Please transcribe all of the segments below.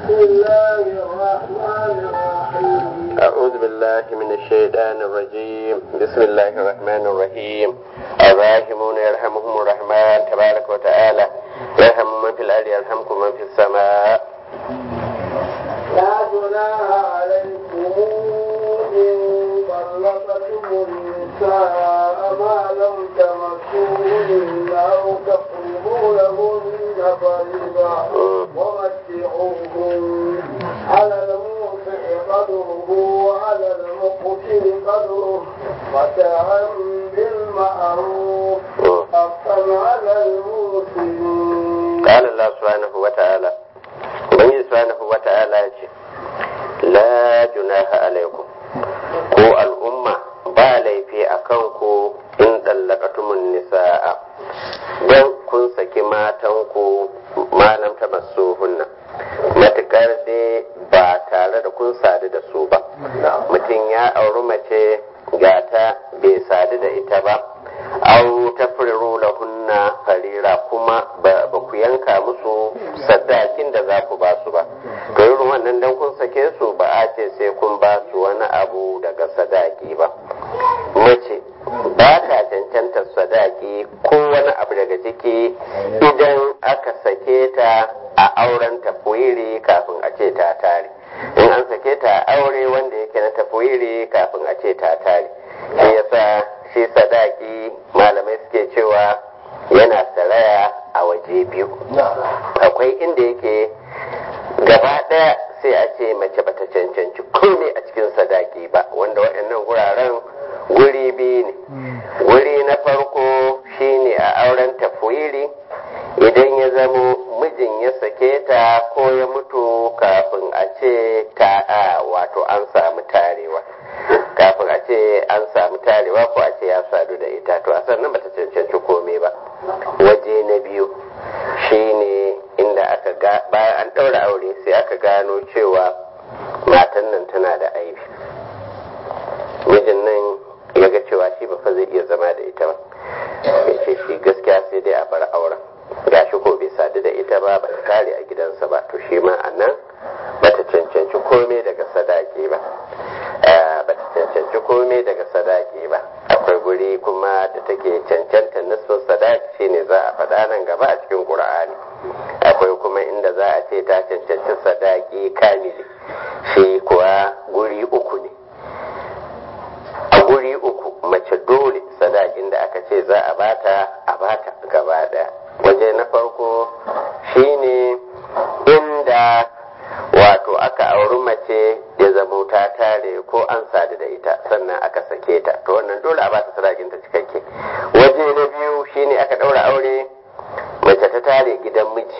بسم الله الرحمن الرحيم أعوذ بالله من الشيطان الرجيم بسم الله الرحمن الرحيم الراحمون يرحمهم الرحمن تبارك وتعالى يرحم من في الأرض يرحمكم من في السماء لا جناح عليكم إن طلقتم النساء ما لم تمسوهن أو تقربوا لهن فريضة ومتعوهن على الموسع قدره وعلى المقتل قدره متاعا بالمعروف حقا على المسلمين قال الله سبحانه وتعالى Ubangiji subhanahu wa ta'ala ya ce, La junaha alaikum, ko al'umma ba laifi a kanku in ɗallakatumun nisa'a, don kun saki matanku malam ta masu hunna, matuƙar dai ba tare da kun sadu da su ba. Mutum ya auri mace gata bai sadu da ita ba, au ta lahunna farira kuma ba ku yanka musu sadakin da za ku ba su ba to irin wannan dan kun sake su ba a ce sai kun ba su wani abu daga sadaki ba mace ba ta cancanta sadaki ko wani abu daga ciki idan aka sake ta a auren tafwiri kafin a ce ta tare in an sake ta a aure wanda yake na tafwiri kafin a ce ta tare shi yasa shi sadaki malamai suke cewa yana saraya a waje biyu akwai inda yake gaba ɗaya sai a ce mace bata cancanci komai a cikin sadaki ba wanda waɗannan guraren guri biyu ne guri na farko shine a auren tafwiri idan ya zamo mijin ya sake ta ko ya mutu kafin a ce ta a wato an samu tarewa kafin a ce an samu tarewa ko a ce ya sadu da ita to a sannan bata cancanci komai ba waje na biyu shine inda aka ga bayan an ɗaura aure sai aka gano cewa matan nan tana da aibi mijin nan ya ga cewa shi ba fa zai iya zama da ita ba ya ce shi gaskiya sai dai a bar auren gashi ko bai sadu da ita ba ba ta kare a gidansa ba to shi ma a nan ba ta cancanci komai daga sadaki ba ba ta cancanci komai daga sadaki ba akwai guri kuma da take cancanta nisfin sadaki shine za a faɗa nan gaba a cikin ƙur'ani akwai kuma inda za a ce ta cancanci sadaki kamili shi kuwa guri uku ne a guri uku mace dole sadakin da aka ce za a bata a bata gaba daya waje na farko shine inda wato aka auri mace ya zamo ta tare ko an sadu da ita sannan aka sake ta to wannan dole a bata sadakin ta cikakke waje na biyu shine aka daura aure mace ta tare gidan miji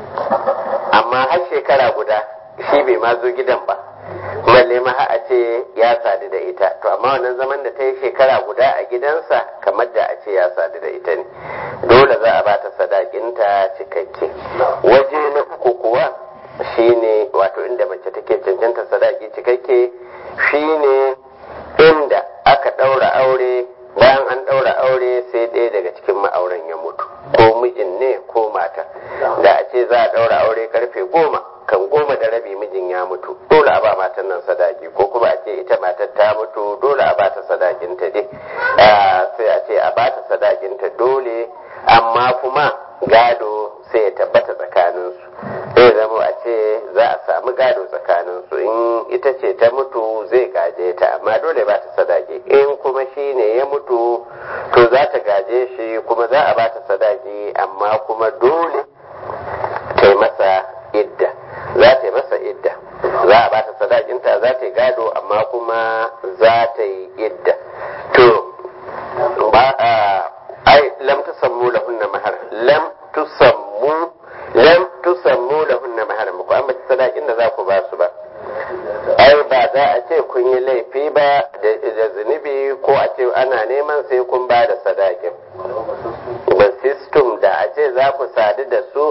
amma har shekara guda shi bai ma zo gidan ba balle ma a ce ya sadu da ita to amma wannan zaman da ta yi shekara guda a gidansa kamar da a ce ya sadu da ita ne dole za a bata sadakinta cikakke waje na uku kuwa shine wato inda mace take cancanta sadaki cikakke shine inda aka ɗaura aure bayan an ɗaura aure sai ɗaya daga cikin ma'auran ya mutu ko mijin ne ko mata da a ce za a ɗaura aure karfe goma kan goma da rabi mijin ya mutu dole a ba matan nan sadaki ko kuma a ce ita matar ta mutu dole a ba ta sadakinta dai sai a ce a ba ta sadakinta dole amma kuma gado sai ya tabbata tsakaninsu zai zama a ce za a samu gado tsakaninsu in ita ce ta mutu zai gaje ta amma dole ba ta sadaki in kuma shi ne ya mutu to za ta gaje shi kuma za a ba ta sadaki amma kuma dole ta yi masa idda za ta yi masa idda za a bata sadakinta za ta yi gado amma kuma za ta yi idda to ba a ai lam tusammu lahunna mahar lam tusammu lam tusammu lahunna mahar ku an bace sadakin da za ku ba su ba ai ba za a ce kun yi laifi ba da zunubi ko a ce ana neman sai kun ba da sadakin ba system da a ce za ku sadu da su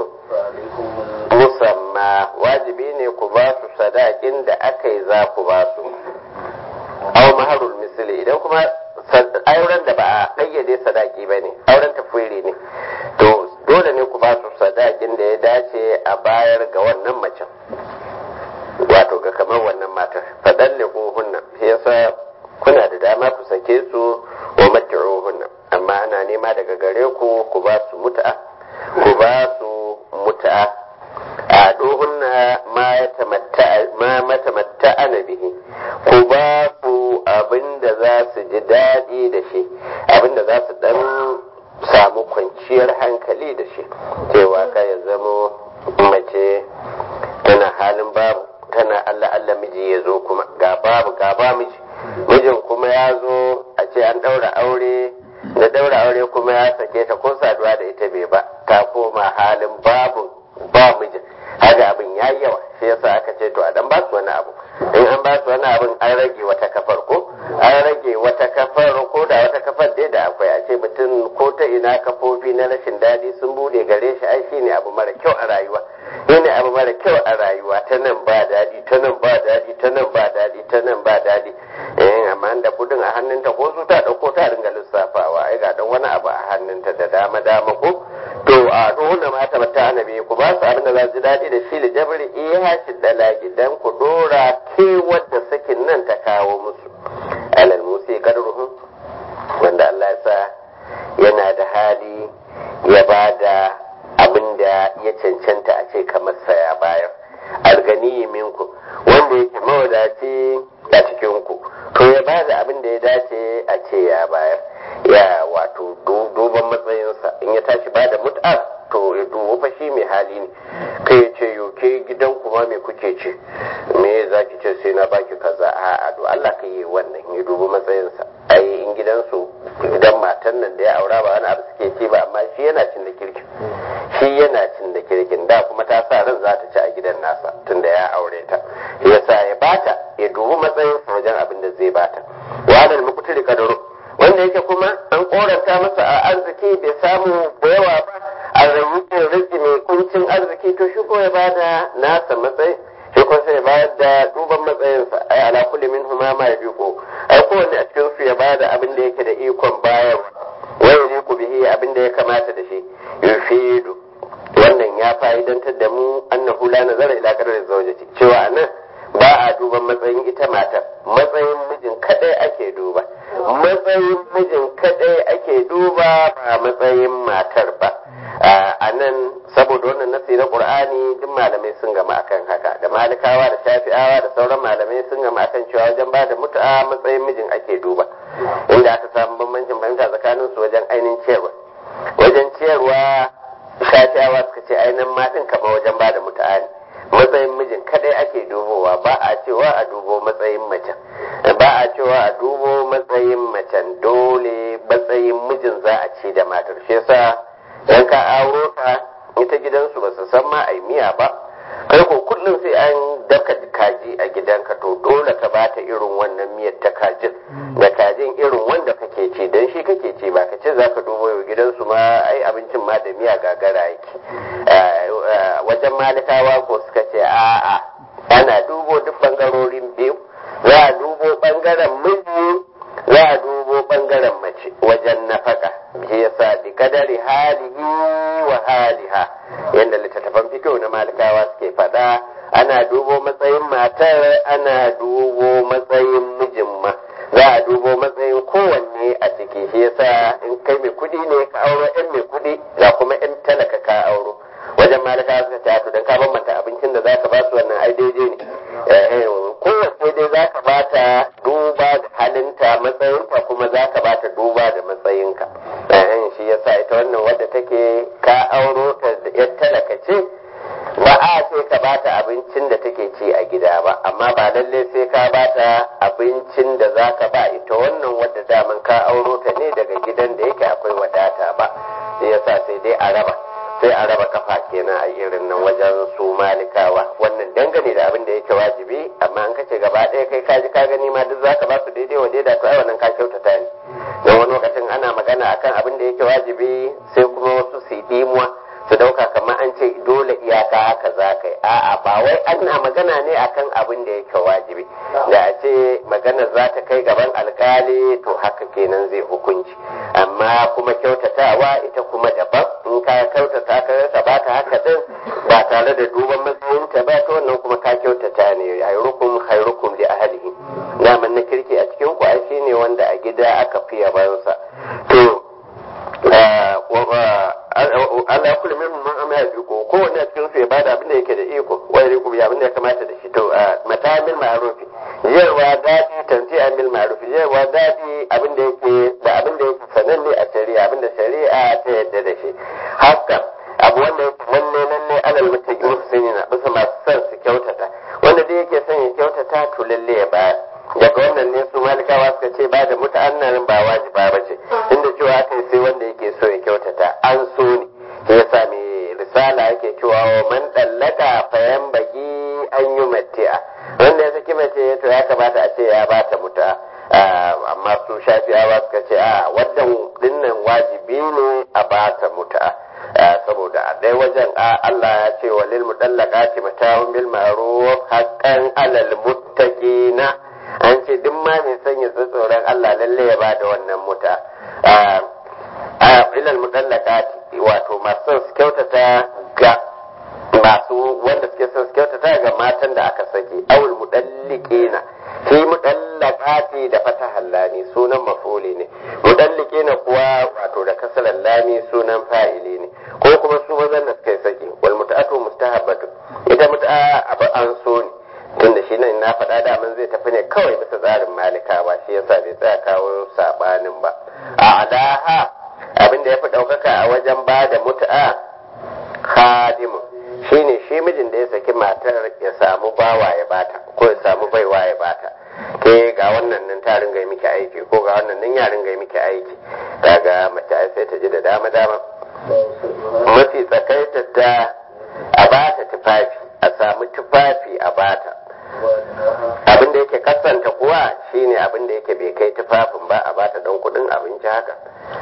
musamma wajibi ne ku ba su sadakin da aka yi za ku ba su au maharul misali idan kuma auren da ba a ƙayyade sadaki ba ne auren tafwiri ne to dole ne ku ba su sadakin da ya dace a bayar ga wannan macen kamar wannan matar faɗan hunna yasa kuna da dama ku sake su wa mat'uhunna amma ana nema daga gare ku ku ba su mut'a ku ba su mut'a a dohunna ma ya tamatta ma matamatta ana bihi ku ba su abinda za su ji daɗi da shi abinda za su dan samu kwanciyar hankali da shi cewa ka ya zamo mace tana halin babu tana Allah Allah miji ya zo kuma ga babu ga ba miji mijin kuma ya zo a ce an ɗaura aure da ɗaura aure kuma ya sake ta ko saduwa da ita bai ba ta koma halin babu ba mijin haka abin ya yi yawa shi yasa aka ce to a dan ba su wani abu in an ba su wani abin an rage wata kafar ko an rage wata kafar ko da wata kafar dai da akwai a ce mutum ko ta ina kafofi na rashin daɗi sun bude gare shi ai shine abu mara kyau a rayuwa shine abu mara kyau a rayuwa ta nan ba daɗi ta nan ba daɗi ta nan ba daɗi ta nan ba daɗi eh amma da kudin a hannunta ko su ta dauko ta ringa lissafawa ai ga dan wani abu a hannunta da dama dama ko to a dole ma ta bata annabi ku ba su abin da za su daɗi da shi da jabri iya shi dalagi dan ku dora ke wadda sakin nan ta kawo musu alal musi kadruhum wanda Allah ya sa yana da hali ya ba da abin da ya cancanta a ce kamar saya bayar algani minku wanda yake mawadaci a cikin ku to ya ba da abin da ya dace a ce ya bayar ya wato duban matsayinsa in ya tashi ba da mut'a to ya dubu fa shi mai hali ne kai ya ce yoke gidan kuma me kuke ce me za ki ce sai na baki kaza a a do Allah ka yi wannan ya dubu matsayinsa ai in gidansu gidan matan nan da ya aura ba wani abu suke ci ba amma shi yana cin da kirkin shi yana cin da kirkin da kuma ta sa ran za ta ci a gidan nasa tunda ya aure ta yasa ya bata ya dubi matsayinsa wajen abin da zai bata walal mukutuli kadaro wanda yake kuma an koranta masa a arziki bai samu da yawa ba a rayuwar rizki mai kuncin arziki to shi ko ya bada nasa matsayi shi ko sai ya bayar da duban matsayinsa ai ala kulli min huma ma yabiqu ai kowanne a cikin su ya bada abin da yake da ikon bayarwa wa yaliqu bihi abin da ya kamata da shi yufidu wannan ya fa'idantar da mu annahu la nazara ila qadari zawjati cewa anan ba a duban matsayin ita matar matsayin mijin kadai ake duba matsayin mijin kadai ake duba ba matsayin matar ba a nan saboda wannan nasi na qur'ani duk malamai sun gama akan haka da malikawa da shafi'awa da sauran malamai sun gama akan cewa wajen ba da mutu'a matsayin mijin ake duba inda aka samu bambancin fahimta tsakanin su wajen ainihin ciyarwa wajen ciyarwa shafi'awa suka ce ainihin matin kama wajen ba da mutu'a ne matsayin mijin kadai ake dubowa ba a cewa a dubo matsayin macen ba a cewa a dubo matsayin macen dole matsayin mijin za a ci da matar shi yasa dan ka auro ta ita gidansu ba su san ma ai miya ba kai ko kullum sai an daka kaji a gidanka to dole ka bata irin wannan miyar ta kajin da kajin irin wanda kake ci dan shi kake ci ba ka ce zaka dubo yau gidansu ma ai abincin ma da miya gagara yake wajen malikawa ko suka ce a'a ana dubo duk bangarorin biyu za a dubo bangaren miji za a dubo bangaren mace wajen nafaka shi yasa bi kadari halihi wa haliha yadda littattafan fikiyo na malikawa suke faɗa ana dubo matsayin matar ana dubo matsayin mijin ma za a dubo matsayin kowanne a ciki shi yasa in kai mai kudi ne ka auro yan mai kudi ga kuma yan talaka ka auro wajen malikawa suka ce to dan ka bambanta abincin da zaka ba su wannan ai daidai ne kowace dai zaka bata duba da halinta matsayinta kuma zaka bata duba da matsayinka shi yasa ita wannan wadda take ka auro ta da yar talaka ce ba a sai ka bata abincin da take ci a gida ba amma ba lalle sai ka bata abincin da zaka ba ita wannan wadda daman ka auro ta ne daga gidan da yake akwai wadata ba shi yasa sai dai a raba sai a raba kafa kenan a irin nan wajen su malikawa wannan dangane da abin da yake wajibi amma an kace gaba ɗaya kai kaji ka gani ma duk zaka ba su daidai wa daida to ai wannan ka kyautata ne don wani lokacin ana magana akan abin da yake wajibi sai kuma wasu su yi dimuwa su dauka kamar an ce dole iyaka haka za ka yi a'a ba wai ana magana ne akan abin da yake wajibi da a ce magana za ta kai gaban alkali to haka kenan zai hukunci amma kuma kyautatawa ita kuma daban in ka kyautata ka ka ba ta haka din ba tare da duban matsayinta ba to wannan kuma ka kyautata ne khairukum khairukum li ahlihi naman na kirki a cikin ku ai shine wanda a gida aka fi yabansa to Allah kullu min man amma ya ko ko wanda cikin su ya bada abin da yake da iko wai riku ya abin da ya kamata da shi to mata bil ma'ruf yarwa dadi tanti bil ma'ruf yarwa dadi abin da yake da abin da yake sananne a shari'a abin da shari'a ta yadda da shi haka abu wanda yake lalle lalle alal mutaqin muhsinina bisa masu son su kyautata wanda da yake son ya kyautata to lalle ya bayar daga wannan ne su malikawa suka ce ba da muta'annarin ba wajiba ba ce inda cewa aka yi sai wanda yake so ya kyautata an so ne ya sami risala yake cewa wa man dallaka fayan bagi an yi mati'a wanda ya saki mace to ya kamata a ce ya ba ta muta amma su shafi'awa suka ce a wannan dinnan wajibi ne a ba ta muta saboda a ɗaya wajen Allah ya ce wa lil mudallaqati mata'un bil ma'ruf haqqan alal muttaqina an ce duk ma mai sanya tsoron Allah lalle ya bada wannan muta a ilal mudallaqati wato masu su kyautata ga masu wanda suke son su kyautata ga matan da aka saki awul mudalliqina fi mudallaqati da fatahal lami sunan mafuli ne mudalliqina kuwa wato da kasalan lami sunan fa'ili ne ko kuma su mazan da suka saki wal muta'atu mustahabbatu ita mut'a abu an so ne tunda shi nan na faɗa daman zai tafi ne kawai bisa tsarin malikawa shi yasa bai tsaya kawo sabanin ba a alaha abin da ya fi ɗaukaka a wajen ba da mutu'a hadimu shine shi mijin da ya saki matar ya samu bawa ya bata ko ya samu baiwa ya bata ke ga wannan nan ta ringa miki aiki ko ga wannan nan ya ringa miki aiki kaga mace sai ta ji da dama dama mafi tsakaita ta a bata tufafi a samu tufafi a bata abin da yake kasanta kuwa shine abin da yake bai kai tufafin ba a bata don kudin abinci haka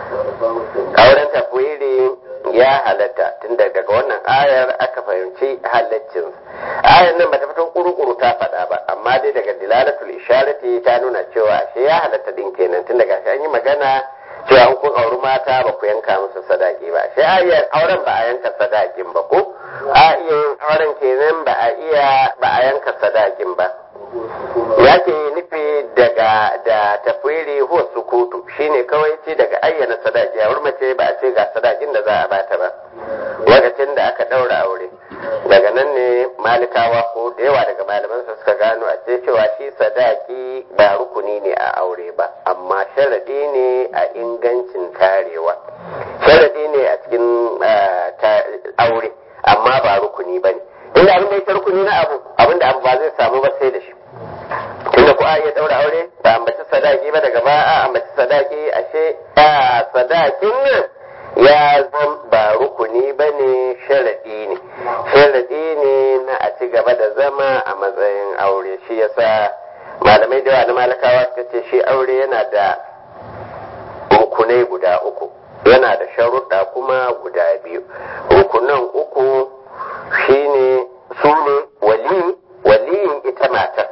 auren tafwiri ya halatta tun daga wannan ayar aka fahimci halaccin ayar nan bata fito kuru-kuru ta faɗa ba amma dai daga dilalatul isharati ta nuna cewa shi ya halatta din kenan tun daga shi an yi magana cewa an kun auri mata ba ku yanka musu sadaki ba shi ayar auren ba a yanka sadakin ba ko a iya yin auren kenan ba a iya ba a yanka sadakin ba ya ke nufi daga da tafwiri huwa sukutu shine kawai ce daga ayyana sadaki a mace ba a ce ga sadakin da za a bata ba lokacin da aka daura aure daga nan ne malikawa ko da yawa daga malaman su suka gano a ce cewa shi sadaki ba rukuni ne a aure ba amma sharadi ne a ingancin tarewa sharadi ne a cikin aure amma ba rukuni ba ne inda abin da ya rukuni na abu abin da abu ba zai samu ba sai da shi tunda ko a iya daura aure ba ambaci sadaki ba daga ba a ambaci sadaki ashe a sadakin nan ya zan ba rukuni ba ne sharaɗi ne sharaɗi ne na a ci gaba da zama a matsayin aure shi yasa malamai da yawa na malakawa suka ce shi aure yana da rukunai guda uku yana da sharuɗa kuma guda biyu rukunan uku shine su ne wali waliyin ita matar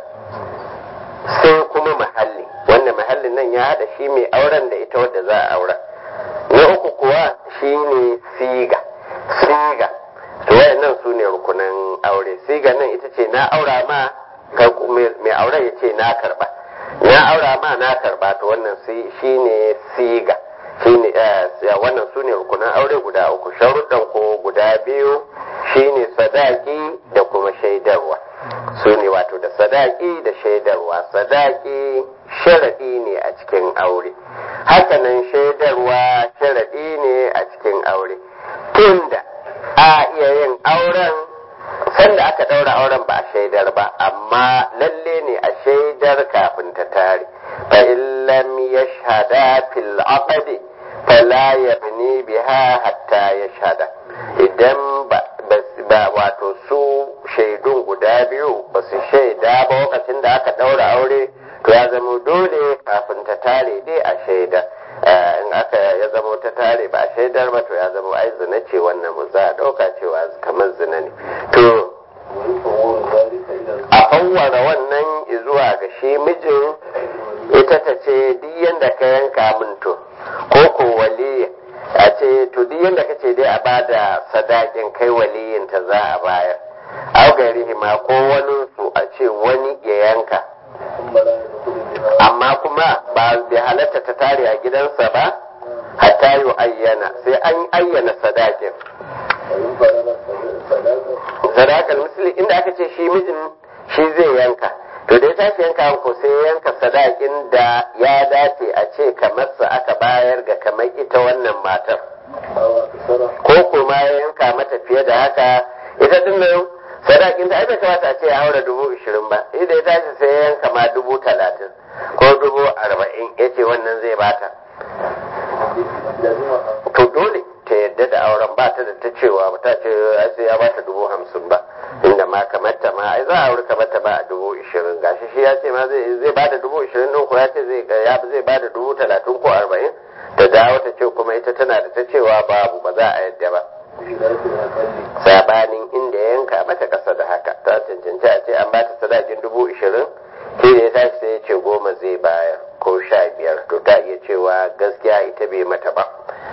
sai kuma mahalli wanda mahallin nan ya haɗa shi mai auren da ita wadda za a aura na uku kuwa shine siga siga to wayannan su ne rukunan aure siga nan ita ce na aura ma mai auren ya ce na karba na aura ma na karba to wannan shine siga shine wannan su ne rukunan aure guda uku sharuɗan ko guda biyu shine sadaki da kuma shaidarwa su ne wato da sadaki da shaidarwa sadaki sharaɗi ne a cikin aure hakanan shaidarwa sharaɗi ne a cikin aure tunda a iya yin auren sanda aka ɗaura auren ba a shaidar ba amma lalle ne a shaidar kafin ta tare fa illam yashhada fil aqdi fala yabni biha hatta yashhada idan ba ba wato su shaidun guda biyu ba su shaida ba lokacin da aka ɗaura aure to ya zama dole kafin ta tare dai a shaida in aka ya zama ta tare ba a shaidar ba to ya zama ai zina ce wannan mu za a ɗauka cewa kamar zina ne to a fawwara wannan zuwa ga shi mijin ita ta ce duk yanda ka yanka min to ko ko waliya a ce to duk yanda ka ce dai a bada sadakin kai waliyin ta za a bayar au gairihi ma ko wani su a ce wani ya yanka amma kuma ba bai halatta ta tare a gidansa ba hatta yi ayyana sai an ayyana sadakin sadakar misali inda aka ce shi mijin shi zai yanka to da ya tashi yanka ko sai ya yanka sadakin da ya dace a ce kamar sa aka bayar ga kamar ita wannan matar ko kuma ya yanka mata fiye da haka ita din nan sadakin ta bai kamata a ce ya haura dubu ishirin ba idan ya tashi sai ya yanka ma dubu talatin ko dubu arba'in ya ce wannan zai bata to dole ta yadda da auren ba ta da ta cewa ba ta ce ai sai ya bata dubu hamsin ba inda ma kamar ta ma ai za a aure kamar ta ba a dubu ishirin gashi shi ya ce ma zai zai bada dubu ishirin din ko ya ce zai ya zai bada dubu talatin ko arba'in ta dawo ta ce kuma ita tana da ta cewa babu ba za a yadda ba sabanin inda ya yanka mata kasa da haka ta cancanci a ce an bata sadakin dubu ishirin shi da ya tashi sai ya ce goma zai bayar ko sha biyar to ta iya cewa gaskiya ita bai mata ba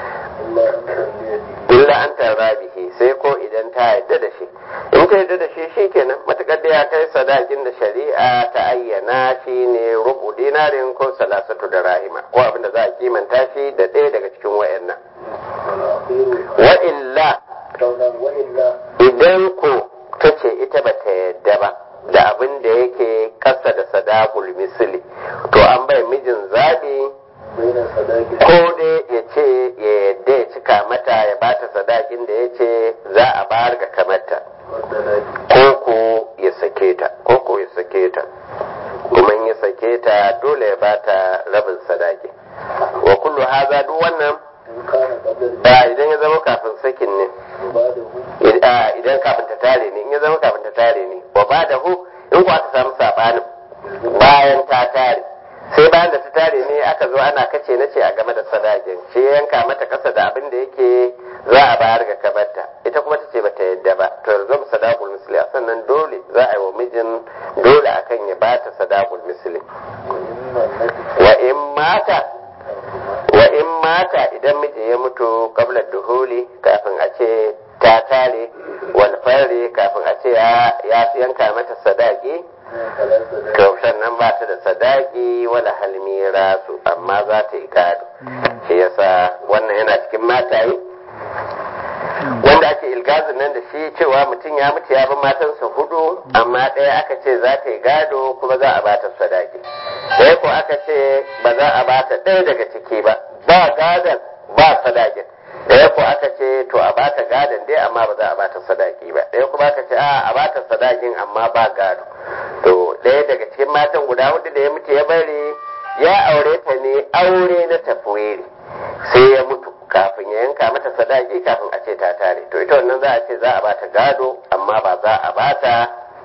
illa an tarra bihi sai ko idan ta yarda da shi in ta yarda da shi shikenan matakar da ya kai sadakin da shari'a ta ayyana shi ne rubu dinarin ko salasatu da rahima ko abinda za a kimanta shi da ɗaya daga cikin wayannan wa illa idan ko ta ce ita ba ta yarda ba da abin da yake kasa da sadakul misli to an bai mijin zaɓi ko dai ya ce ya yadda ya cika mata ya bata sadakin da ya ce za a bayar ga kamata ko ko ya sake ta ko ko ya sake ta kuma ya sake ta dole ya bata rabin sadaki wa kullu haza duk wannan ba idan ya zama kafin sakin ne idan kafin ta tare ne in ya zama kafin ta tare ne wa ba da hu in ku aka samu sabanin bayan ta tare sai bayan da ta tare ne aka zo ana kace na ce a game da sadakin shi ya yanka mata kasa da abin da yake za a bayar ga kabarta ita kuma ta ce ba ta yadda ba to yanzu mu sadaqul misli a sannan dole za a yi wa mijin dole akan ya bata sadaqul misli wa in mata wa in mata idan miji ya mutu qabla duhuli kafin a ce ta tare wal fari kafin a ce ya yanka mata sadaki to sannan ba ta da sadaki wala halmira su amma za ta yi gado shi yasa wannan yana cikin mataye wanda ake ilgazin nan da shi cewa mutum ya mutu ya bi matansa hudu amma ɗaya aka ce za ta yi gado kuma za a ba ta sadaki ɗaya ko aka ce ba za a ba ta ɗaya daga ciki ba ba gadon ba sadakin ɗaya ko aka ce to a ba ta gadon dai amma ba za a ba ta sadaki ba ɗaya kuma aka ce a a ba ta sadakin amma ba gado to ɗaya daga cikin matan guda hudu da ya mutu ya bari ya aure ta ne aure na tafwiri sai ya mutu kafin ya yanka mata sadaki kafin a ce ta tare to ita wannan za a ce za a bata gado amma ba za a bata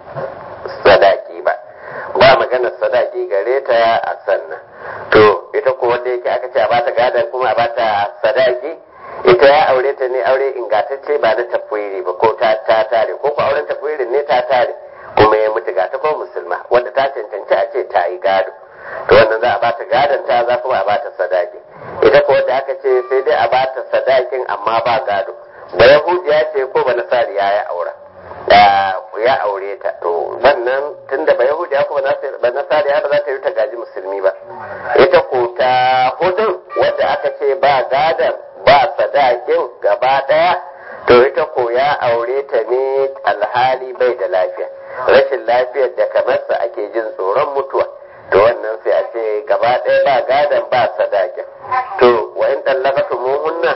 sadaki ba ba maganar sadaki gare ta a sannan to ita ko wanda yake aka ce a bata gadon kuma a bata sadaki ita ya aure ta ne aure ingantacce ba na tafwiri ba ko ta tare ko ko auren tafwirin ne ta tare kuma ya mutu ga ta ko musulma wanda ta cancanci a ce ta yi gado to wannan za a bata gadon ta za kuma a bata sadaki ita ko wanda aka ce sai dai a bata sadakin amma ba gado ba yahudiya ce ko ba nasariya ya aura ya aure ta to wannan tunda ba yahudiya ko ba nasariya ba za ta yi ta gaji musulmi ba ita ko ta hudun wadda aka ce ba gadon ba sadakin gaba daya to ita ko ya aure ta ne alhali bai da lafiya rashin lafiyar da kamar sa ake jin tsoron mutuwa to wannan sai a ce gaba ɗaya ba gadon ba sadakin to wa in ɗallaka muhunna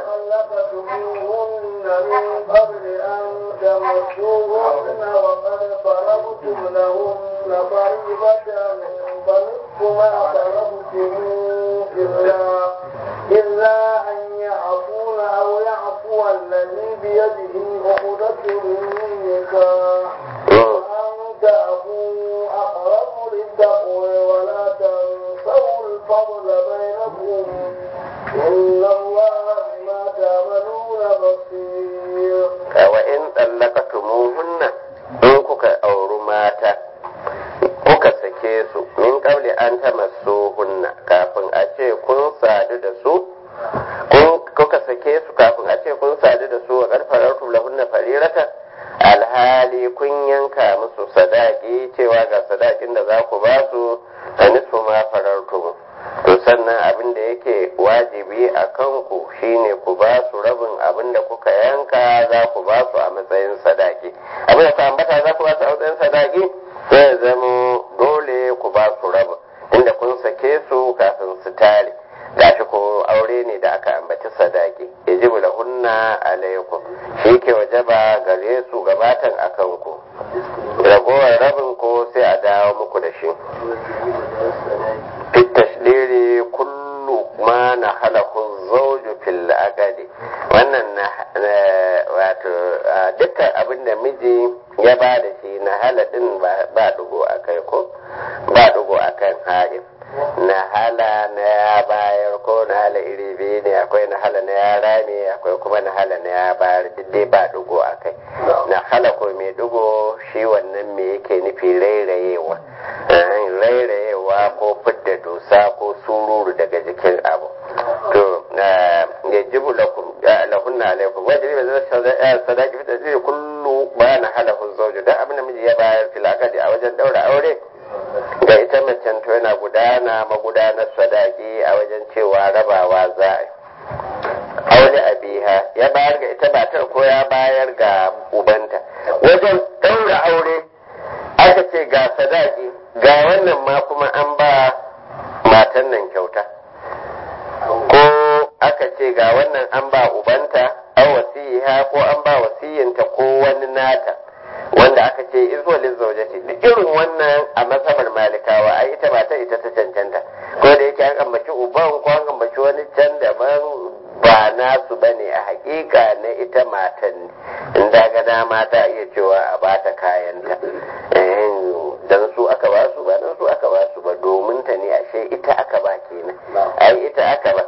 من قبل أن تمسوهن وقد فرضتم لهن فريضة فنصف ما فرضتم إلا إلا أن يعفون أو يعفو الذي بيده عقدة النكاح وأن تعفوا أقرب للتقوى ولا تنسوا الفضل بينكم إن الله بما تعملون بصير وإن طلقتموهن in kuka auri mata kuka sake su min kabli an tamassu hunna kafin a ce kun sadu da su kuka sake su kafin a ce kun sadu da su wa karfarar lahunna farirata alhali kun yanka musu sadaki cewa ga sadakin da za ku ba su a nisfu ma farartum to sannan abin da yake wajibi a kanku shine ku ba su rabin abin da kuka yanka za ku ba su a matsayin sadaki abin da ka ambata za ku ba su a matsayin sadaki sai zama dole ku ba su rabin inda kun sake su kafin su tare gashi ko aure ne da aka ambaci sadaki yajibu lahunna alaikum shi ke wajaba gare su gabatan akan ku ragowar rabin ko sai a dawo muku da shi fit tashdiri kullu ma na halahu zawju fil aqdi wannan na wato dukkan abin da miji ya ba da shi na haladin ba dugo akai ko ba dugo akan haif na hala na ya bayar ko na hala iri biyu ne akwai na hala na ya rame akwai kuma na hala na ya bayar duk dai ba dugo a kai na hala ko mai dugo shi wannan me yake nufi rairayewa rairayewa ko fidda dusa ko sururu daga jikin abu to ya jibu lahunna alaikum wajibi ba zai sadaki fita zai kullu ba na hala hun zauju don abin da miji ya bayar filakadi a wajen daura aure ga ita macen to yana gudana magudanar sadaki a wajen cewa rabawa za a aure abiha ya bayar ga ita matar ko ya bayar ga ubanta wajen ɗaura aure aka ce ga sadaki ga wannan ma kuma an ba matan nan kyauta ko aka ce ga wannan an ba ubanta an wasiha ko an ba wasiyinta ko wani nata wanda aka ce izuwa lizzaujati duk irin wannan a masabar malikawa ai ita ba ta ita ta cancanta ko da yake an ambaci uban ko an ambaci wani can daban ba nasu bane a hakika na ita matan in daga dama ta iya cewa a bata kayanta dan su aka ba su ba dan su aka ba su ba domin ta ne ashe ita aka ba kenan ai ita aka ba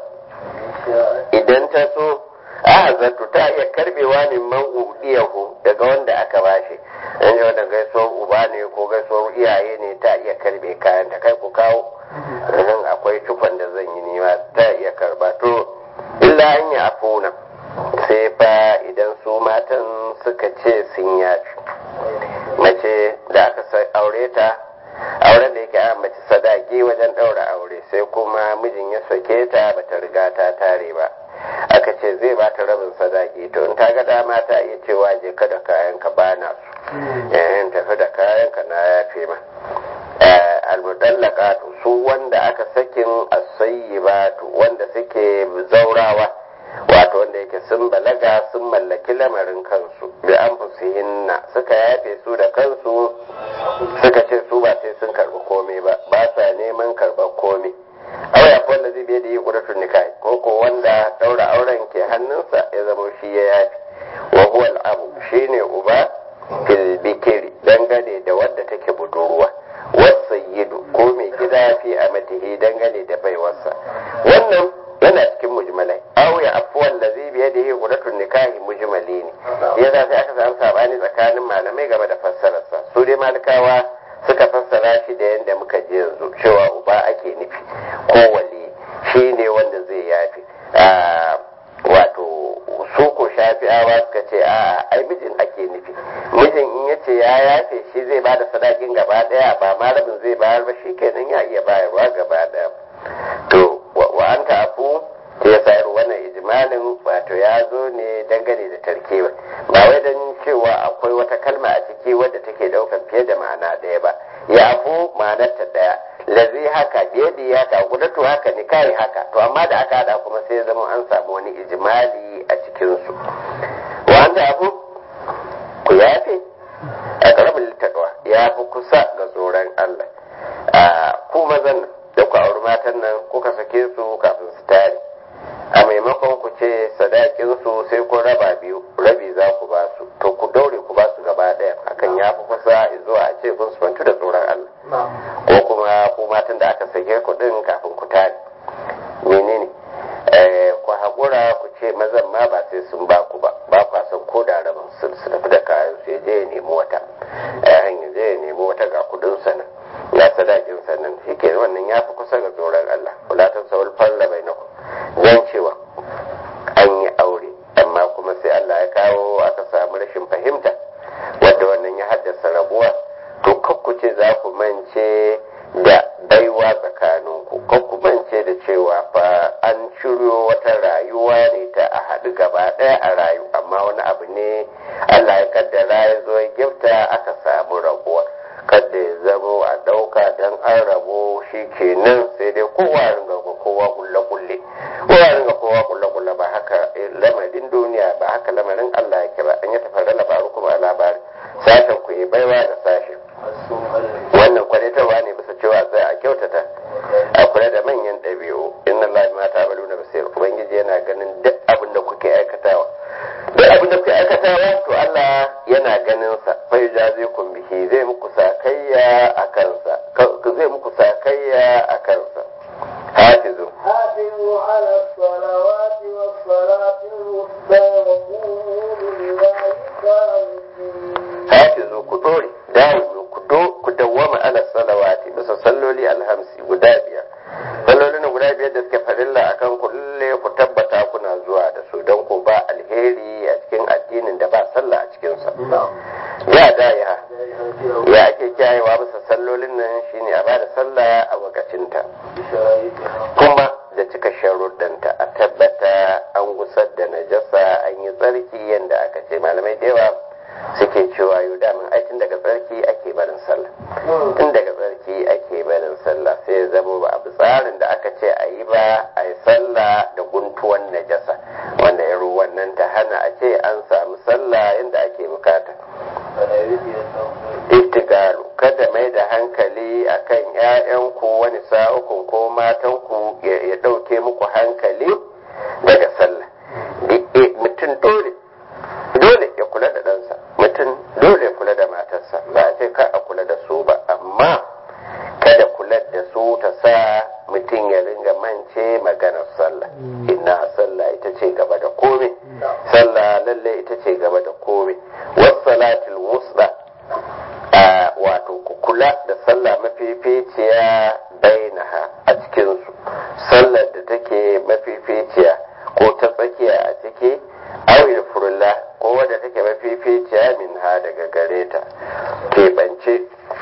idan ta so a zato ta iya karbewa ne man udiyahu daga wanda aka bashi in wanda gaisuwar uba ne ko gaisuwar iyaye ne ta iya karbe kayan ta kai ku kawo in akwai cikon da zan yi nima ta iya karba to illa an yi afuna sai fa idan su matan suka ce sun yafi mace da aka aure ta auren da yake an mace sadaki wajen ɗaura aure sai kuma mijin ya sake ta bata riga ta tare ba aka ce zai ba ta rabin sadaki to in ta ga dama ta iya cewa je ka da kayan ka bana su yayin tafi da kayan ka na yafe ma almudallaqatu su wanda aka sakin as-sayyibatu wanda suke zaurawa wato wanda yake sun balaga sun mallaki lamarin kansu bi anfusihinna suka yafe su da kansu suka ce su ba sai sun karbi komai ba ba sa neman karbar komai aure akwai wanda zai biya da yi ƙudatun nikahi ko ko wanda ɗaura auren ke hannunsa ya zama shi ya yafi wa huwa abu shine uba fil bikiri dangane da wadda take budurwa wasayyidu ko mai gida fi amatihi dangane da baiwarsa wannan yana cikin mujmalai aw ya afwan ladhi bi yadihi qudatun nikahi mujmali ne ya za sai aka samu sabani tsakanin malamai game da fassararsa su dai malikawa suka fassara shi da yadda muka ji yanzu cewa uba ake nufi ko wali shi ne wanda zai yafi wato su ko shafi'awa suka ce a ai mijin ake nufi mijin in yace ya yafe shi zai ba da sadakin gaba daya ba ma rabin zai bayar ba shi kenan ya iya bayarwa gaba daya to wa an afu ya sayar wannan ijmalin wato ya zo ne dangane da tarkewa ba wai don cewa akwai wata kalma a ciki wadda take daukan fiye da ma'ana ɗaya ba ya afu ma'anar ta ɗaya lazi haka biyadi haka gudatu haka nikahi haka to amma da aka hada kuma sai zama an samu wani ijmali a cikinsu wa an afu ku yafe a ƙaramin littattawa ya fi kusa ga tsoron Allah ku mazan da ku auri matan nan kuka sake su kafin su tare a maimakon ku ce sadakin su sai ku raba biyu rabi za ku ba su to ku daure ku ba su gaba daya hakan ya fi kusa zuwa a ce kun sufantu da tsoron Allah ko kuma ku matan da aka sake ku din kafin ku tare menene ku haƙura ku ce mazan ma ba sai sun ba ku ba ba ku san ko da rabin su su tafi da kayan su ya je ya nemi wata ya je ya nemi wata ga kudin sanan ya sadakin sannan shi ke wannan ya fi kusa ga tsoron Allah kula ta sawul falla bai naku zan cewa an yi aure amma kuma sai Allah ya kawo aka samu rashin fahimta wadda ya haddasa rabuwa to kakku ce za ku mance da baiwa tsakaninku kakku mance da cewa fa an shiryo wata rayuwa ne ta a haɗu gaba ɗaya a rayu amma wani abu ne Allah ya kaddara ya zo ya gifta aka samu rabuwa kada ya zamo a ɗauka don an rabo shi kenan sai dai kowa ringa kowa kulle kulle kowa ringa kowa kulle kulle ba haka lamarin duniya ba haka lamarin Allah yake ba an yi tafara labaru kuma a labari sashen ku yi baiwa da sashen wannan kwalitarwa ne bisa cewa sai a kyautata a kula da manyan ɗabi'u inna Allah ma ta balu na basir ubangiji yana ganin duk abin da kuke aikatawa duk abin da kuke aikatawa to Allah yana ganin sa fa yujazikum bihi zai muku sakayya a kansa zai muku sakayya a kansa hafizu حافظوا على الصلوات والصلاة الوسطى وقوموا لله قانتين hafizu ku dore dawo ku do ku dawwama ala salawati bisa salloli alhamsi guda biyar sallolin guda biyar da suke farilla akan ku lalle ku tabbata kuna zuwa da su don ku ba alheri a cikin addinin da ba sallah a cikin sa ya da ya ya ake kiyayewa bisa sallolin nan shine a bada sallah a wakacinta kuma da cika sharuɗanta a tabbata an gusar da najasa an yi tsarki yadda aka ce malamai da yawa suke cewa yau damin ai tun daga tsarki ake barin sallah tun daga tsarki ake barin sallah sai ya zama ba abu tsarin da aka ce a yi ba a yi sallah da guntuwan najasa wanda ya wannan ta hana a ce an samu sallah yadda ake bukata istigalu kada mai da hankali akan 'ya'yanku wani sa'ukun ko matanku ya ɗauke muku hankali daga sallah mutum dole dole ya kula da ɗansa mutum dole ya kula da matarsa ba a ce ka a kula da su ba amma kada kula da su ta sa mutum ya ringa mance maganar sallah ina sallah ita ce gaba da komai sallah lalle ita ce gaba da komai wassalatul wusta wato ku kula da sallah mafificiya bainaha a cikinsu sallar da take mafificiya ko ta tsakiya a ciki awil furulla ko wadda take mafificiya min ha daga gare ta keɓance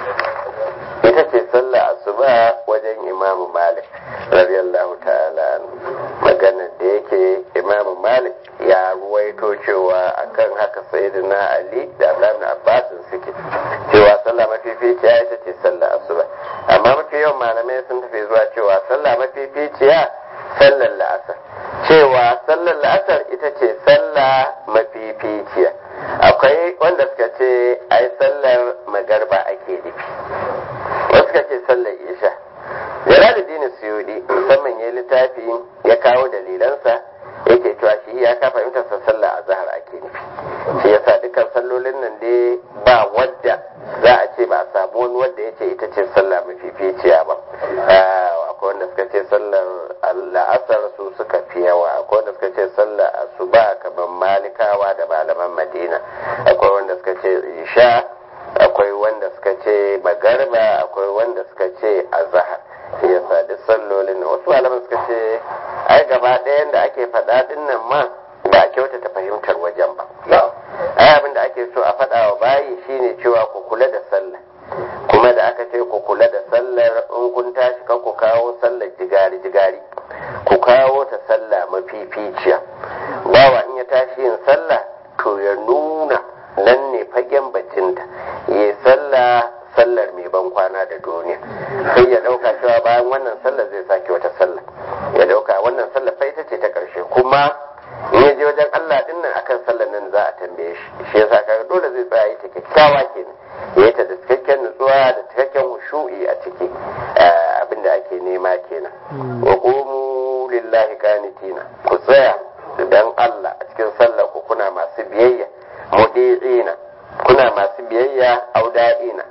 ita ce sallah asuba wajen imamu malik radiyallahu ta'ala maganar da yake imamu malik ya ruwaito cewa akan haka sayyidina ali da abdullahi abbas suke cewa sallah mafificiya ita ce sallah asuba amma mafi yawan malamai sun tafi zuwa cewa sallah mafificiya sallar la'asar cewa sallar la'asar ita ce sallah mafificiya akwai wanda suka ce ai sallar magarba ake nufi wasu suka ce sallar isha jalaluddin suyudi musamman ya littafi ya kawo dalilansa yake cewa shi ya ka fahimtar sa sallah a zahar ake nufi shi yasa dukkan sallolin nan dai ba wadda za a ce ba a samu wani wanda ya ce ita ce sallah mafificiya ba akwai wanda suka ce sallar la'asar su suka fi yawa akwai wanda suka ce sallar asuba kamar malikawa da malaman madina akwai wanda suka ce isha akwai wanda suka ce magarba akwai wanda suka ce azahar shi yasa duk sallolin wasu malaman suka ce ai gaba ɗayan da ake faɗa ɗin nan ma ba a kyautata fahimtar wajen ba ai abin da ake so a faɗa wa bayi shine cewa ku kula da sallah kuma da aka ce ku kula da sallar in kun tashi kan ku kawo sallar jigari jigari ku kawo ta sallah mafificiya bawa in ya tashi yin sallah to ya nuna nan ne fagen bacinta ya sallah sallar mai ban kwana da duniya sai ya dauka cewa bayan wannan sallar zai sake wata sallah ya dauka wannan sallar fa ita ce ta karshe kuma in ya je wajen Allah din nan akan sallar nan za a tambaye shi shi yasa kaga dole zai tsaya yi ta kyakkyawa kenan ya yi ta da cikakken nutsuwa da cikakken hushu'i a ciki abinda ake nema kenan wa qumu lillahi qanitina ku tsaya dan Allah a cikin sallar ku kuna masu biyayya mudi'ina kuna masu biyayya auda'ina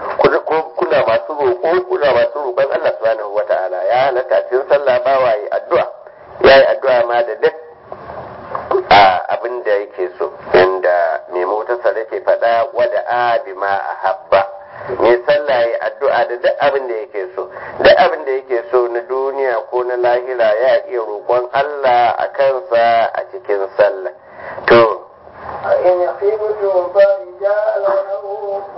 kuna masu roƙo kuna masu roƙon Allah subhanahu wata'ala ya halatta cikin sallah ba wa yi addu'a ya yi addu'a ma da duk a abin da yake so inda mai motarsa da ke faɗa wada a bi ma a habba mai sallah ya addu'a da duk abin da yake so duk abin da yake so na duniya ko na lahira ya iya roƙon Allah a kansa a cikin sallah to إن خفتم فرجالا أو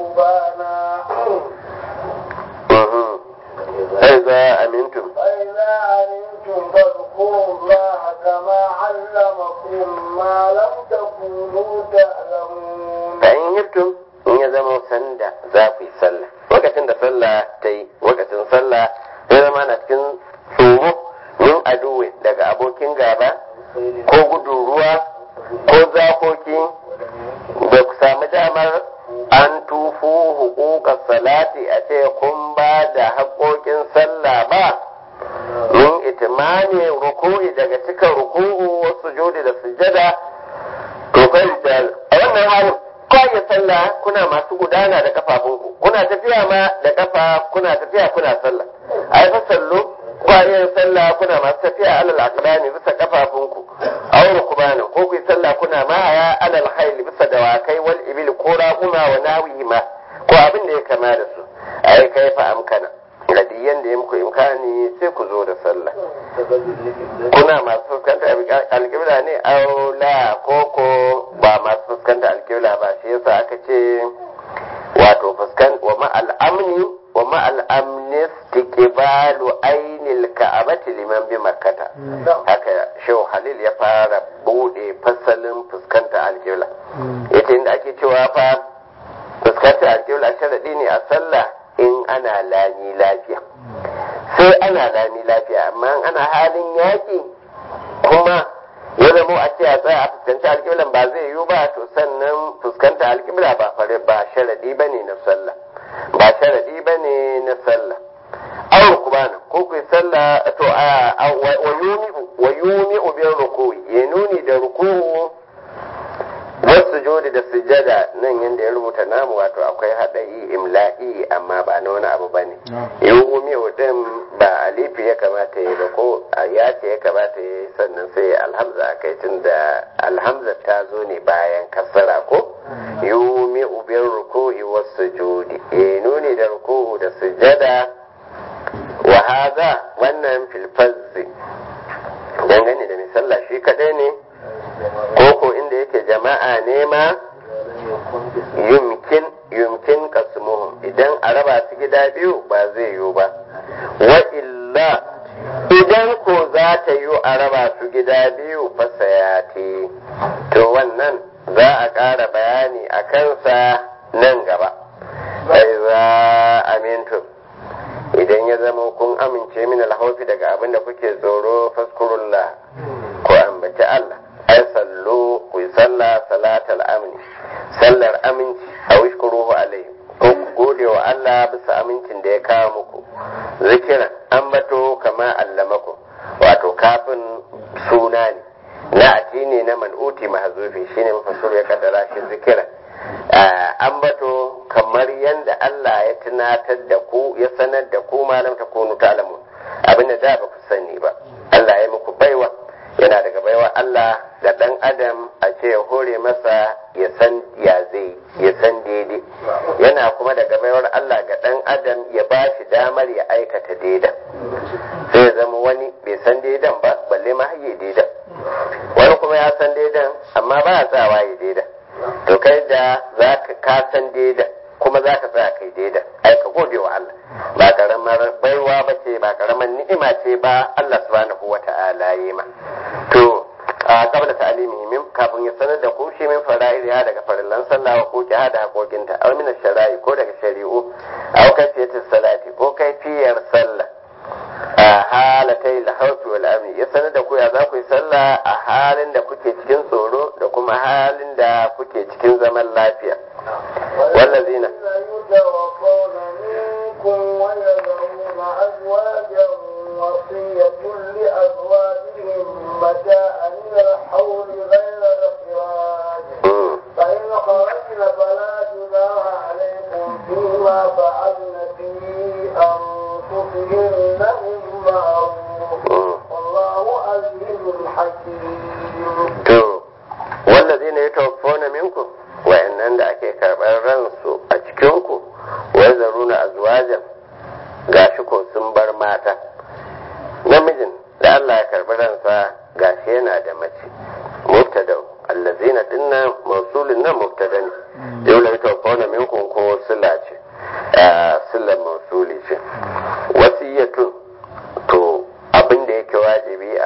فإذا علمتم فاذكروا الله كما علمكم ما لم تكونوا تعلمون fa in yirtum in ya zama sanda za ku yi sallah lokacin da sallah ta yi lokacin sallah ya zama na cikin tsoro min aduwe daga abokin gaba ko gudun ruwa ko zakoki da ku sami damar an tufu hukukar salati a ce kun ba da haƙoƙin sallah ba min itimani ruku'i daga cikin ruku'u wasu jodi da sujada to kai da a wannan halin ko ya sallah kuna masu gudana da kafafunku kuna tafiya ma da kafa kuna tafiya kuna sallah ai fa sallu ko yin sallah kuna masu tafiya alal aqdani bisa kafafunku aw rukbana ko ku yi sallah kuna ma ya alal khayl bisa dawakai wal ibil ko raquma wa nawihima ko abin da ya kama da su ai kai fa amkana radiyan da ya muku imkani sai ku zo da sallah kuna masu fuskanta alƙibla ne aula ko ko ba masu fuskanta alƙibla ba shi yasa aka ce wato fuskan wa ma'al amni wa ma'al amni istiqbalu ainil ka'abati liman bi makkata haka shehu halil ya fara bude fasalin fuskanta alƙibla ita inda ake cewa fa fuskanta alƙibla sharadi ne a sallah in ana lami lafiya sai ana lami lafiya amma ana halin yaƙi kuma ya zamo a ce a tsaya a fuskanci alƙiblan ba zai yiwu ba to sannan fuskanta alƙibla ba fare ba sharadi ba ne na sallah ba sharadi ba ne na sallah awar kubana ko ku sallah to a wa yumi ubin rukuwi ya nuni da rukuwu wasu jodi da sujada nan yadda ya rubuta namu wato akwai haɗari imla'i amma ba na wani abu ba ne yumi din ba alifi ya kamata ya ba ko ya ce ya kamata ya sannan sai alhamza a kai tun da alhamza ta zo ne bayan kasara ko yumi ubin ruku'i wasu jodi ya nuni da ruku'u da sujada wa haza wannan filfazzi dangane da misalla shi kaɗai ne koko inda yake jama'a ne ma yumkin yumkin kasmuhum idan a raba su gida biyu ba zai yiwu ba wa illa idan ko za ta yiwu a raba su gida biyu fasayati to wannan za a ƙara bayani a kansa nan gaba sai za amintu idan ya zama kun amince min alhaufi daga abin da kuke tsoro faskurullah ko ambaci Allah ai sallu ku yi sallah salatal amni sallar aminci a wishkuruhu alaihi ko ku gode wa Allah bisa amincin da ya kawo muku zikiran ambato kama allamaku wato kafin suna ne na ati ne na man'uti mahzufi shine mafassir ya kaddara shi zikiran ambato kamar yadda Allah ya tunatar da ku ya sanar da ku malam ta kunu ta'lamun abinda da ba ku sani ba Allah ya muku baiwa yana daga baiwa Allah da ɗan adam a ce ya hore masa ya san ya zai ya san daidai yana kuma daga baiwar Allah ga ɗan adam ya ba shi damar ya aikata daidan sai ya zama wani bai san daidan ba balle ma haye daidan wani kuma ya san daidan amma ba ya tsawa ya daidan to kai da za ka ka san daidan kuma za ka tsaya kai daidan ai ka gode wa Allah ba karamar baiwa ba ce ba karamar ni'ima ce ba Allah subhanahu wa ta'ala yi ma to a kabla ta'alimi min kafin ya sanar da ku shi min fara'iliya daga farillan sallah wa ko da hakokinta aw min shara'i ko daga shari'u aw kayfiyatis salati ko kaifiyar sallah a halatai lahaufi wal amni ya sanar da ku ya za ku yi sallah a halin da kuke cikin tsoro da kuma halin da kuke cikin zaman lafiya wallazina يتوفون منكم ويذرون أزواجا وصية لأزواجهم متاعا إلى الحول غير إخراج فإن خرجن فلا جناح عليكم فيما فعلن في أنفسهن من معروف والله عزيز حكيم to wallazina yatawaffawna minkum wa'annan da ake karɓar ransu a cikinku wai zaruna azwajan gashi ko sun bar mata namijin da Allah ya karɓi ransa gashi yana da mace mubtada allazina dinnan mausulin nan mubtada ne dole ya tawaffawna minkum ko sila ce sila mausuli ce wasiyatun to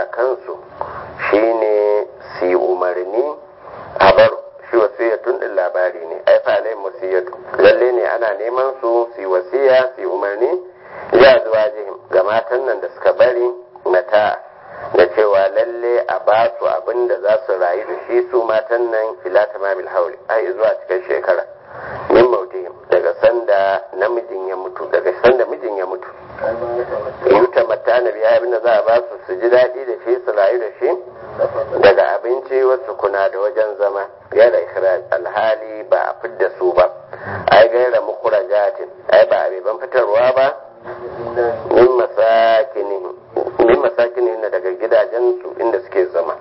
a kansu shine su yi umarni a bar shi wasiyatun din labari ne ai fa alai wasiyatu lalle ne ana neman su su yi wasiya su yi umarni ya zuwa jihim ga matan nan da suka bari mata da cewa lalle a ba su abin da za su rayu da shi su matan nan ila tamamil hauli ai zuwa cikin shekara min mautihim daga sanda namijin ya mutu daga sanda mijin ya mutu yuta mata na biya abin da za a ba su su ji daɗi da shi su rayu da shi daga abinci wasu kuna da wajen zama ya da ikhraj alhali ba a fidda su ba ai gaira mukurajatin ai ba abeban fitarwa ba min masakinihin min masakinihin daga gidajen su inda suke zama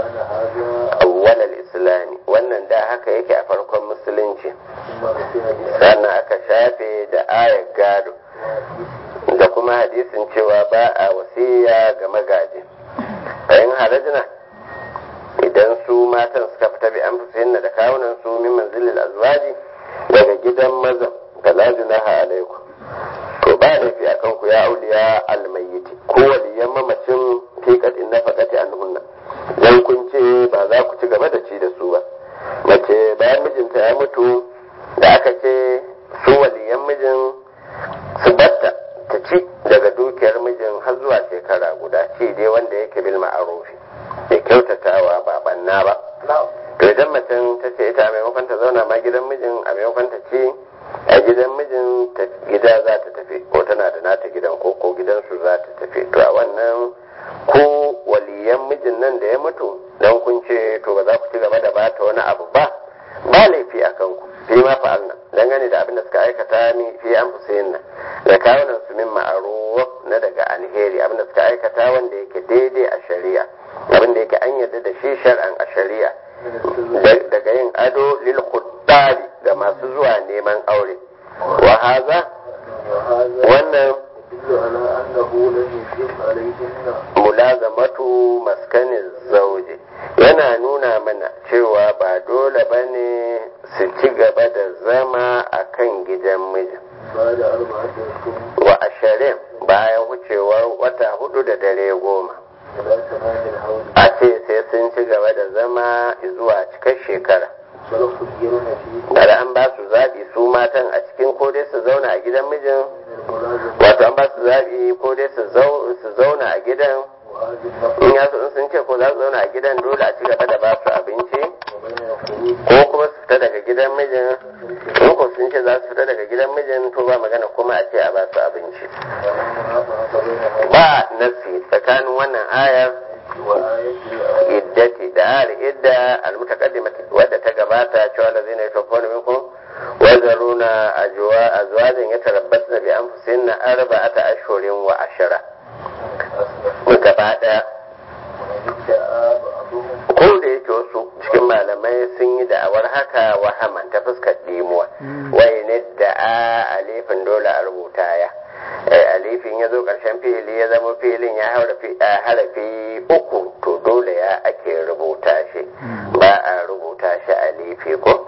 awwalal islami wannan da haka yake a farkon musulunci sannan aka shafe da ayar gado da kuma hadisin cewa ba a wasiya ga magaji bayan harajina idan su matan suka fita bi an fusayin da kawunan su min manzilil azwaji daga gidan maza fala junaha alaikum to ba laifi a kanku ya auliya almayyiti ko waliyan mamacin fi kadin na fakati anhunna dan kun ce ba za ku ci gaba da ci da su ba mace bayan mijinta ya mutu da aka ce su waliyan mijin su batta ta ci daga dukiyar mijin har zuwa shekara guda ci dai wanda yake bil ma'arufi da kyautatawa ba banna ba to idan macen ta ce ita a maimakon ta zauna ma gidan mijin a maimakon ta ci a gidan mijin ta gida za ta tafi ko tana da nata gidan ko ko gidansu za ta tafi to a wannan ko waliyan mijin nan da ya mutu dan kun ce to ba za ku ci gaba da bata wani abu ba ba laifi a kanku fi ma fa'alna dangane da abin da suka aikata mi fi an fusayin nan da kawunan su min ma'aruf na daga alheri abin da suka aikata wanda yake daidai a shari'a abin da yake an yarda da shi shar'an a shari'a daga yin ado lil khuddari ga masu zuwa neman aure wa haza wannan mulazamatu maskanin zauje yana nuna mana cewa ba dole ba ne su ci gaba da zama a kan gidan mijin wa ashirin bayan wucewar wata hudu da dare goma a ce sai sun ci gaba da zama zuwa cikar shekara Bada an ba su zaɓi su matan a cikin ko dai su zauna a gidan mijin wato an ba su zaɓi ko dai su zauna a gidan in ya in sun ce ko za su zauna a gidan dole a ci gaba da ba su abinci ko kuma su fita daga gidan mijin in ko sun ce za su fita daga gidan mijin to ba magana kuma a ce a ba su abinci ba nasi tsakanin wannan ayar iddati da ayar idda almutaqaddimati wadda ta gabata cewa da zai ne tofona minkum wazaruna ajwa azwajin yatarabbasna bi anfusihinna arba'ata ashhurin wa ashara gaba daya ko da yake wasu cikin malamai sun yi da'awar haka wahaman ta fuskar dimuwa wai ne da a alifin dole a rubuta ya alifin ya zo karshen fili ya zama filin ya harafi uku to dole ya ake rubuta shi ba a rubuta shi alifi ko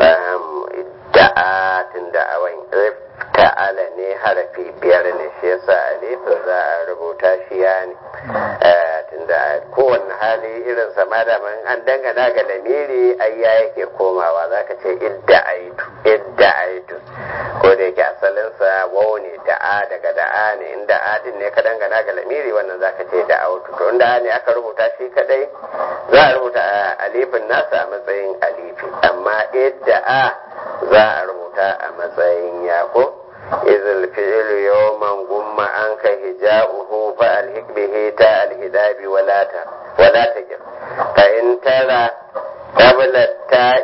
da'a tun da'awan ta'ala ne harafi biyar ne shi yasa alifin za a rubuta shi ya ne tunda kowanne hali irin sama da man an dangana ga lamiri ai ya yake komawa zaka ce idda aitu idda aitu ko da yake asalinsa wau ne da'a daga da'a ne in da'a din ne ka dangana ga lamiri wannan zaka ce da'a autu to inda ne aka rubuta shi kadai za a rubuta alifin nasa a matsayin alifi amma idda'a za a rubuta a matsayin yako إذ الفعل يوما قم عنك هجاؤه فألهك به تاء الهداب ولا ت... ولا تجر فإن ترى قبل التاء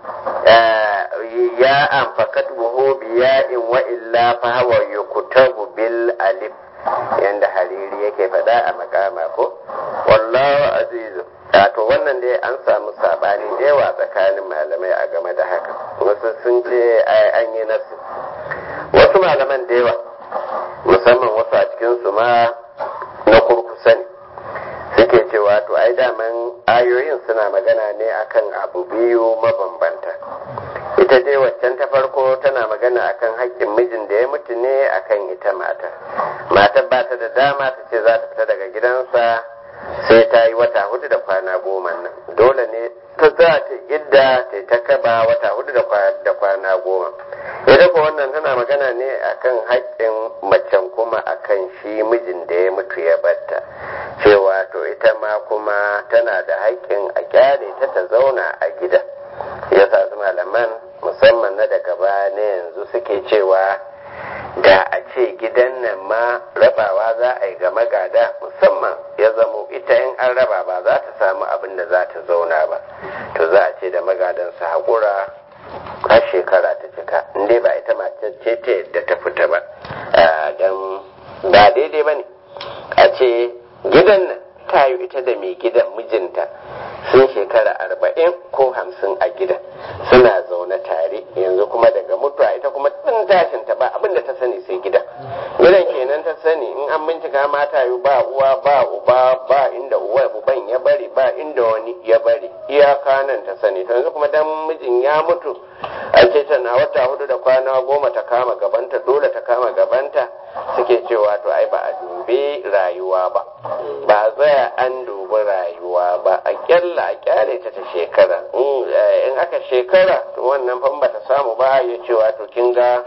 ياء فكتبه بياء وإلا فهو يكتب بالألف yanda hariri yake faɗa a makama ko wallahu azizu to wannan dai an samu sabani da yawa tsakanin malamai a game da haka wasu sun ce an yi nasu wasu malaman da yawa musamman wasu a cikin su ma na kurkusa ne suke cewa to ai daman ayoyin suna magana ne akan abu biyu mabambanta ita dai waccan ta farko tana magana akan haƙƙin mijin da ya mutu ne akan ita mata matar ba ta da dama ta ce za ta fita daga gidansa sai ta yi wata hudu da kwana goma nan dole ne ta za ta idda ta ta kaba wata hudu da kwana goma ita ko wannan tana magana ne akan haƙƙin macen kuma akan shi mijin da ya mutu ya batta cewa to ita ma kuma tana da haƙƙin a kyale ta ta zauna a gida ya sa su malaman musamman na daga baya na yanzu suke cewa da a ce gidan nan ma rabawa za a yi ga magada musamman ya zamo ita in an raba ba za ta samu abin da za ta zauna ba to za a ce da magadan su haƙura har shekara ta cika in dai ba ita mace ce ta yadda ta fita ba don ba daidai ba ne a ce gidan nan ta yi ita da mai gidan mijinta sun shekara arba'in ko hamsin a gidan suna zaune tare yanzu kuma daga mutuwa ita kuma tun tashin ta ba abin da ta sani sai gidan gidan kenan ta sani in an bincika mata yi ba uwa ba uba ba inda uwa uban ya bari ba inda wani ya bari iyaka nan ta sani to yanzu kuma dan mijin ya mutu a ce tana wata hudu da kwana goma ta kama gabanta dole ta kama gabanta suke cewa to ai ba a dubi rayuwa ba ba tsaya an dubi rayuwa ba a kyalla a kyale ta ta shekara in aka shekara to wannan fan ba ta samu ba ya cewa to kin ga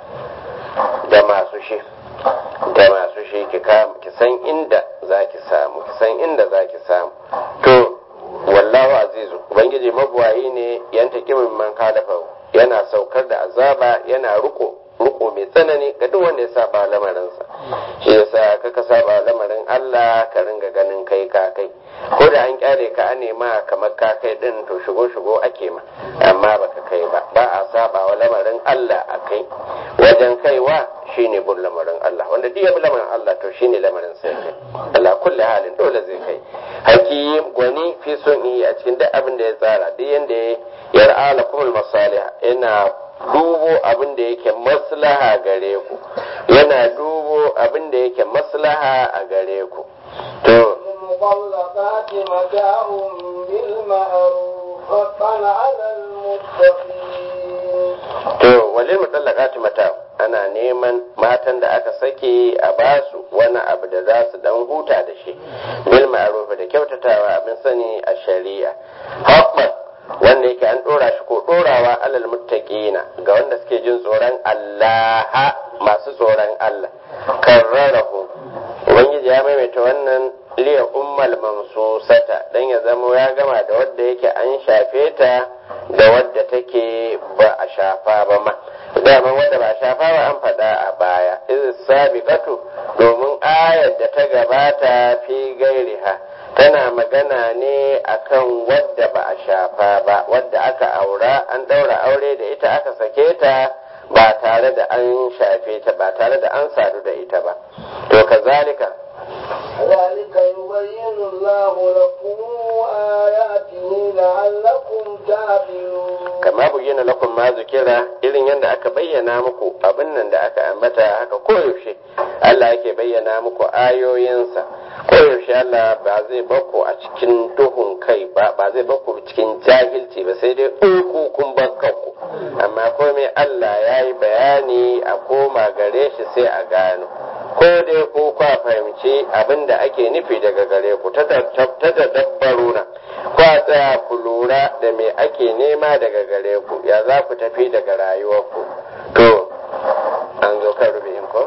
da masu shi da masu shi ki san inda za ki samu ki san inda za ki samu to wallahu azizu ubangiji mabuwayi ne yanta kimin man kalafa yana saukar da azaba yana riko riko mai tsanani ga duk wanda ya saba lamarinsa shi yasa kaka saba lamarin Allah ka ringa ganin kai ka kai ko da an kyale ka an nema kamar ka kai din to shigo shigo ake ma amma baka kai ba ba a saba wa lamarin Allah a kai wajen kaiwa shine bin lamarin Allah wanda duk ya bi lamarin Allah to shine lamarin sai kai Allah kulli halin dole zai kai hakim gwani fi son yi a cikin duk abin da ya tsara duk yanda ya yar'a lakumul masalih yana dubo abin da yake maslaha gare ku yana dubo abin da yake maslaha a gare ku to المطلقات متاع بالمعروف حقا على المتقين to walil mutallaqati mata ana neman matan da aka sake a basu wani abu da za su dan huta da shi bil ma'ruf da kyautatawa abin sani a shari'a haqqan wanda yake an dora shi ko dorawa alal muttaqina ga wanda suke jin tsoron Allah masu tsoron Allah karrarahu ubangiji ya maimaita wannan liya ummal mamsusata dan ya zama ya gama da wadda yake an shafe ta da wadda take ba a shafa ba ma dama wadda ba a shafa ba an faɗa a baya iz sabiqatu domin ayar da ta gabata fi gairiha tana magana ne akan wadda ba a shafa ba wadda aka aura an daura aure da ita aka sake ta ba tare da an shafe ta ba tare da an sadu da ita ba to kazalika ذلك يبين الله لكم آياته لعلكم تعقلون kama bayyana lakum ma zikira irin yadda aka bayyana muku abin nan da aka ambata haka koyaushe Allah yake bayyana muku ayoyinsa koyaushe Allah ba zai bakku a cikin duhun kai ba ba zai bakku cikin jahilci ba sai dai uku kun bakkanku amma komai Allah ya yi bayani a koma gare shi sai a gano ko dai ko kwa fahimci abin da ake nufi daga gare ku ta dabbaru na kwa tsaya ku lura da me ake nema daga gare ku ya za ku tafi daga rayuwarku to an zo kan rubi'in ko